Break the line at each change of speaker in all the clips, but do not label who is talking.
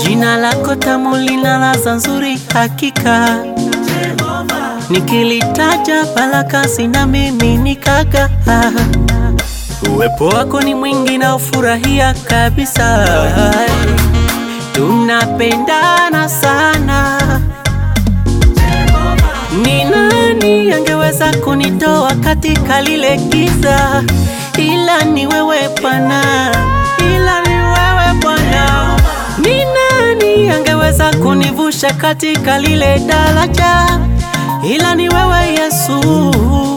Jina lako tamu lina ladha nzuri hakika, nikilitaja baraka zina miminika. Uwepo wako ni mwingi na ufurahia kabisa, tunapendana sana. Ni nani angeweza kunitoa katika lile giza? Ila ni wewe Bwana, ila ni wewe Bwana. Ni nani angeweza kunivusha katika lile daraja? Ila ni wewe Yesu.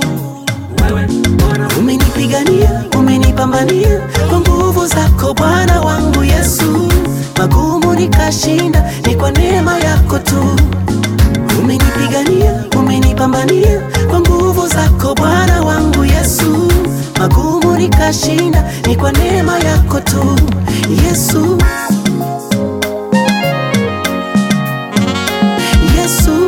Umenipigania, umenipambania kwa nguvu zako Bwana wangu Yesu, magumu nikashinda, ni kwa neema yako tu. Umenipigania, umenipambania kwa nguvu zako Bwana wangu Yesu, magumu nikashinda, ni kwa neema yako tu Yesu. Yesu,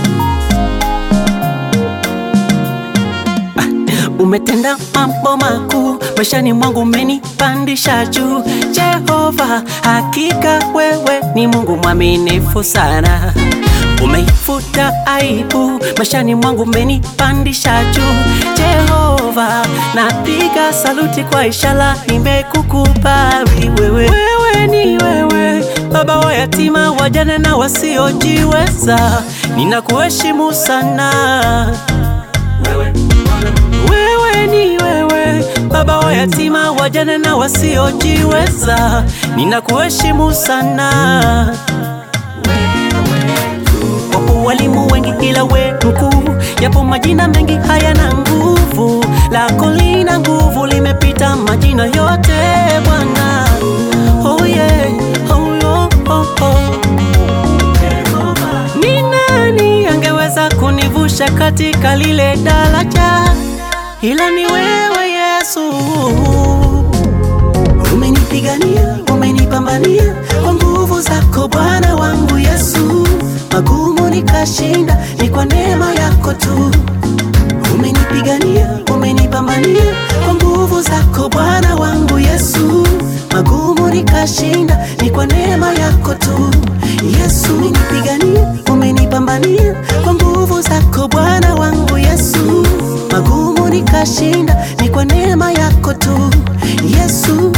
Umetenda mambo makuu maishani mwangu, umenipandisha juu. Jehova, hakika wewe ni Mungu mwaminifu sana. Umeifuta aibu maishani mwangu, umenipandisha juu. Jehova, napiga saluti kwa ishara, nimekukubali wewe. Wewe ni wewe, baba wa yatima, wajane na wasiojiweza, ninakuheshimu sana. Wewe ni wewe, baba wa yatima, wajane na wasiojiweza, ninakuheshimu sana. Wapo walimu wengi ila we mkuu, yapo majina mengi hayana nguvu, lako lina nguvu, limepita majina yote Bwana. Oh yeah, oh, oh, oh, oh. Ni nani angeweza kunivusha katika lile daraja? Ila ni wewe Yesu.
umenipigania, umenipambania kwa nguvu zako Bwana wangu Yesu, magumu nikashinda, ni kwa neema yako tu. Umenipigania, umenipambania kwa nguvu zako Bwana wangu Yesu, magumu nikashinda, ni kwa neema yako tu. Yesu, umenipigania, umenipambania kwa nguvu zako Bwana wangu Yesu, magumu nikashinda, ni kwa neema yako tu. Yesu,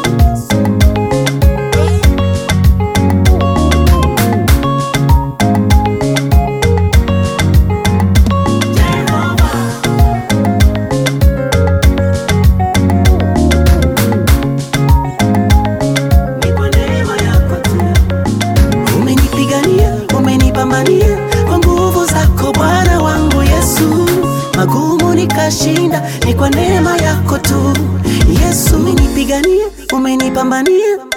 ni kwa neema yako tu. Umenipigania, umenipambania kwa nguvu zako Bwana wangu Yesu, magumu nikashinda, ni kwa neema yako tu. Yesu, umenipigania, umenipambania